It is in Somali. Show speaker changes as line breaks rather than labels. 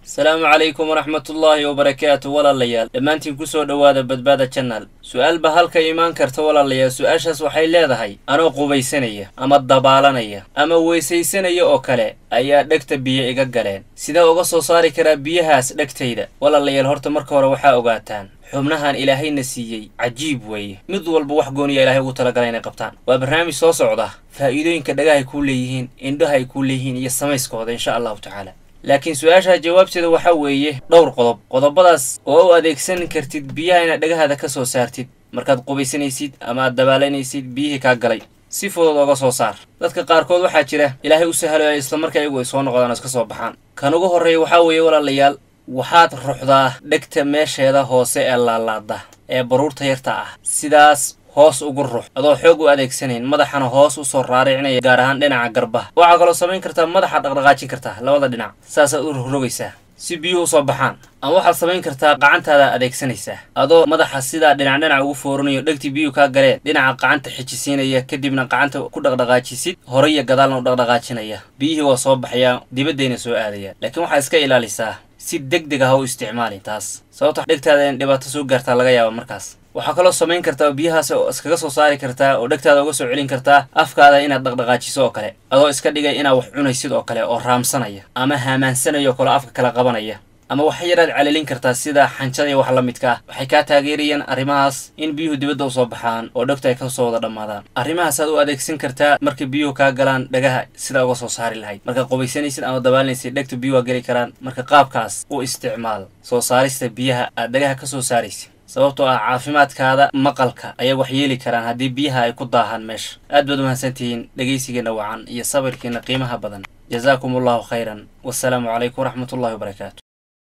asalaamu calaykum waraxmatullaahi wabarakaatu walaalayaal dhammaantiin kusoo dhowaada badbaada janal su-aal ba halka imaan karta walaalayaal su-aashaas waxay leedahay anoo qubaysanaya ama dabaalanaya ama weysaysanaya oo kale ayaa dhegta biyo iga galeen sidee uga soo saari karaa biyahaas dhegtayda walaalayaal horta marka hore waxaa ogaataan xubnahan ilaahayna siiyey cajiib weeye mid walba wax gooniya ilahay ugu talagalay inay qabtaan waa barnaamij soo socda faa'iidooyinka dhagahay kuu leeyihiin indhaha ay kuu leeyihiin iyo samayskooda insha allahu tacaala laakiin su-aasha jawaabteeda waxaa weeye dhowr qodob qodobadaas oo u adeegsan kartid biyaha inaad dhagahaada ka soo saartid markaad qubaysanaysid ama aad dabaalanaysid biyihii kaa galay si fudud oga soo saar dadka qaarkood waxaa jira ilaahay u sahaloya islamarkaa iyagu ay soo noqdaan oo iska soo baxaan kan ugu horreeya waxaa weeye walaalayaal waxaad ruxdaa dhegta meesheeda hoose ee laalaada ee baruurta yarta ah sidaas hoos ugu rux adoo xoog u adeegsanayn madaxana hoos u soo raaricnaya gaar ahaan dhinaca garbaha waxaa kaloo samayn kartaa madaxa dhaqdhaqaajin kartaa labada dhinac saasaad u rogrogaysaa si biyuhu usoo baxaan ama waxaad samayn kartaa qacantaada adeegsanaysaa adoo madaxa sidaa dhinac dhinac ugu fooranayo dhegtii biyuhu kaa galeen dhinaca qacanta xijisiinaya kadibna qacanta ku dhaqdhaqaajisid hore iyo gadaalna u dhaqdhaqaajinaya biyihii waa soo baxayaa dibaddayna soo aadayaan laakiin waxaa iska ilaalisaa si deg deg ah ha u isticmaalin taas sababta dhegtaada in dhibaato soo gaartaa laga yaaba markaas waxaa kaloo samayn kartaa biyahaas iskaga soo saari kartaa oo dhegtaada uga soo celin kartaa afkaada inaad dhaqdhaqaajiso oo kale adoo iska dhigay inaad wax cunaysid oo kale oo raamsanaya ama haamaansanaya oo kaleo afka kala qabanaya ama wax yaraad calilin kartaa sida xanjada iyo wax la midka ah waxay kaa taageerayaan arrimahaas in biyuhu dibadda usoo baxaan oo dhegtu ay ka soo wada dhammaadaan arrimahaasaad u adeegsan kartaa marka biyuhu kaa galaan dhagaha sidaa uga soo saari lahayd markaad qubaysanaysid ama dabaalinaysid dhegtu biyuhu waa geli karaan marka qaabkaas u isticmaal soo saarista biyaha aad dhagaha ka soo saaraysid sababtoo ah caafimaadkaada maqalka ayay wax yeeli karaan haddii biyaha ay ku daahaan meesha aad baad umahadsantihiin dhegaysigeena wacan iyo sabirkiina qiimaha badan jazaakum allahu khayran wasalaamu calaykum waraxmatullahi wabarakaatu